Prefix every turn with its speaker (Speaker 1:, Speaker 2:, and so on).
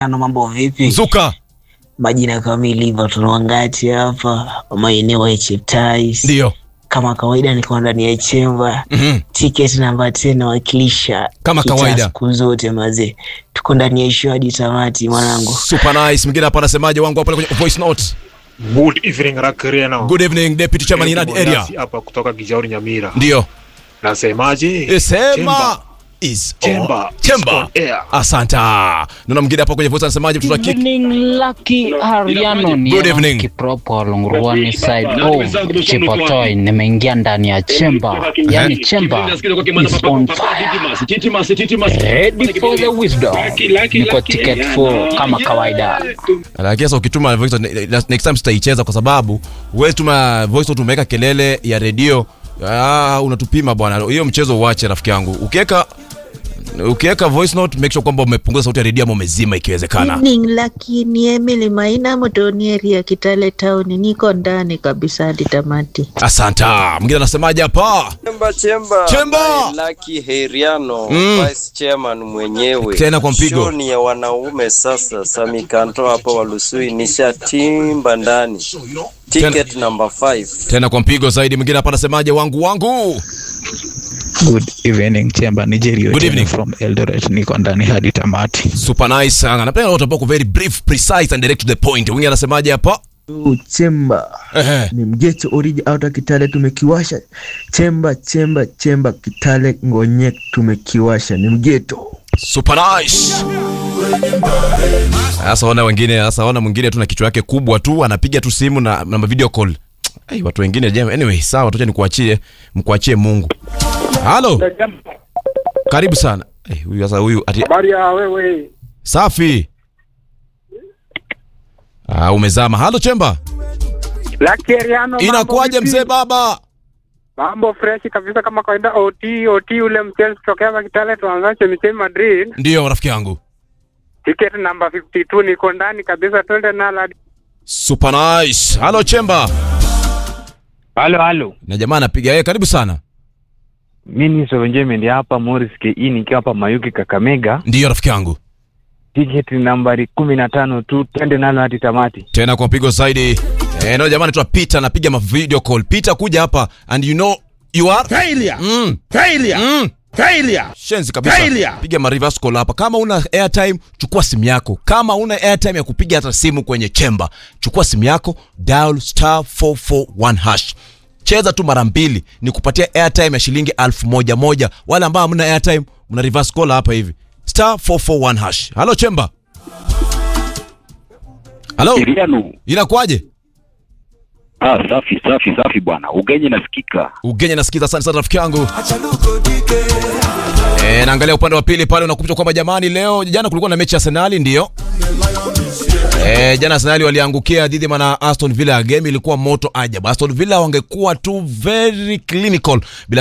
Speaker 1: Ano, mambo vipi?
Speaker 2: Mzuka.
Speaker 1: Majina kamili hivyo tunawangati hapa maeneo ya Cheptais.
Speaker 2: Ndio.
Speaker 1: Kama kawaida niko ndani ya chemba.
Speaker 2: Mhm.
Speaker 1: Tiketi namba 10 nawakilisha
Speaker 2: Kama
Speaker 1: kitaa
Speaker 2: kawaida.
Speaker 1: siku zote mazee. Tuko ndani ya show hadi tamati mwanangu.
Speaker 2: Super nice. Mwingine hapa anasemaje wangu hapa kwenye voice note.
Speaker 3: Good evening Rakriano.
Speaker 2: Good evening Deputy Chairman in that area.
Speaker 3: hapa kutoka Kijauri Nyamira.
Speaker 2: Ndio.
Speaker 3: Nasemaje?
Speaker 2: Sema
Speaker 3: Chemba.
Speaker 2: is
Speaker 3: Chemba
Speaker 2: on.
Speaker 3: is
Speaker 2: Chemba.
Speaker 3: on air.
Speaker 2: Asante. Naona mwingine hapa kwenye voice anasemaje mtoto wa
Speaker 4: Good
Speaker 2: kike.
Speaker 4: evening, Lucky Ariano. Ni
Speaker 2: Good
Speaker 4: Aaron
Speaker 2: evening.
Speaker 4: Kipropo Lungruani side oh, Chipotoi. Nimeingia ndani ya chemba, yani chemba is on fire. Ready for the wisdom. Niko ticket 4 kama kawaida.
Speaker 2: Lakini sasa ukituma voice note, ne- next time sitaicheza kwa sababu wewe tuma voice note umeweka kelele ya redio. Ah, unatupima bwana. Hiyo mchezo uache rafiki yangu. Ukiweka ukiweka voice note make sure kwamba umepunguza sauti ya redio ama umezima ikiwezekana.
Speaker 5: Evening Lucky, ni Emily Maina Motoni area Kitale Town. Niko ndani kabisa hadi tamati.
Speaker 2: Asante. Mwingine anasemaje hapa?
Speaker 6: Chemba chemba.
Speaker 2: Chemba.
Speaker 6: By Lucky Heriano,
Speaker 2: Mm.
Speaker 6: Vice Chairman mwenyewe.
Speaker 2: Tena kwa mpigo.
Speaker 6: Show ni ya wanaume sasa. Sami Kanto hapa Walusui nishatimba ndani. Ticket number 5.
Speaker 2: Tena kwa mpigo zaidi. Mwingine hapa anasemaje wangu wangu?
Speaker 7: Good evening Chemba Nigeria
Speaker 2: Good evening.
Speaker 7: from Eldoret niko ndani hadi tamati.
Speaker 2: Super nice sana. Napenda watu ambao wako very brief, precise and direct to the point. Mwingine anasemaje hapa?
Speaker 8: Chemba
Speaker 2: Ehe.
Speaker 8: ni mgecho oriji auta Kitale tumekiwasha. Chemba chemba chemba Kitale ngonye tumekiwasha, ni mgeto.
Speaker 2: Super nice. Sasa ona wengine, sasa ona mwingine tu na kichwa yake kubwa tu anapiga tu simu na, na video call. Ai, watu wengine jema. Anyway, sawa, tuache nikuachie, mkuachie Mungu. Halo. Karibu sana. Eh, huyu sasa huyu ati
Speaker 3: Habari ya wewe.
Speaker 2: safi. Ah, umezama. Halo Chemba.
Speaker 3: Lucky Ariano.
Speaker 2: Inakuwaje mzee baba?
Speaker 3: Mambo fresh kabisa kama kawaida OT OT ule mchezo kutokea hapa Kitale tuanza chemichemi Madrid.
Speaker 2: Ndio rafiki yangu.
Speaker 3: Ticket number 52 niko ndani kabisa twende nalo hadi
Speaker 2: Super nice. Halo Chemba.
Speaker 9: Halo, halo.
Speaker 2: Na jamaa anapiga yeye, karibu sana.
Speaker 9: Mimi Sovenjemendi hapa Morris KE nikiwa hapa Mayuki Kakamega.
Speaker 2: Ndio rafiki yangu.
Speaker 9: Tiketi nambari kumi na tano tu, twende nalo hadi tamati.
Speaker 2: tena kwa mpigo zaidi eh, no jamani tuwa Peter anapiga ma video call Peter kuja hapa and you know you are
Speaker 10: Failure.
Speaker 2: mm,
Speaker 10: Failure.
Speaker 2: mm,
Speaker 10: Failure.
Speaker 2: shenzi kabisa
Speaker 10: Failure.
Speaker 2: piga ma reverse call hapa kama una airtime chukua simu yako kama una airtime ya kupiga hata simu kwenye chemba chukua simu yako dial star 441 hash cheza tu mara mbili ni kupatia airtime ya shilingi elfu moja moja wale ambao hamna airtime mna reverse call hapa hivi star 441 hash halo chemba halo
Speaker 11: Iriano.
Speaker 2: inakuwaje
Speaker 11: Ah, safi safi safi bwana. Ugenye nasikika.
Speaker 2: Ugenya nasikiza sana sana rafiki yangu. Eh, naangalia upande wa pili pale unakumbusha kwamba jamani leo jana kulikuwa na mechi ya Arsenal ndio. Eh, jana Arsenal waliangukia dhidi ya Aston Villa. Game ilikuwa moto ajabu. Aston Villa wangekuwa tu very clinical bila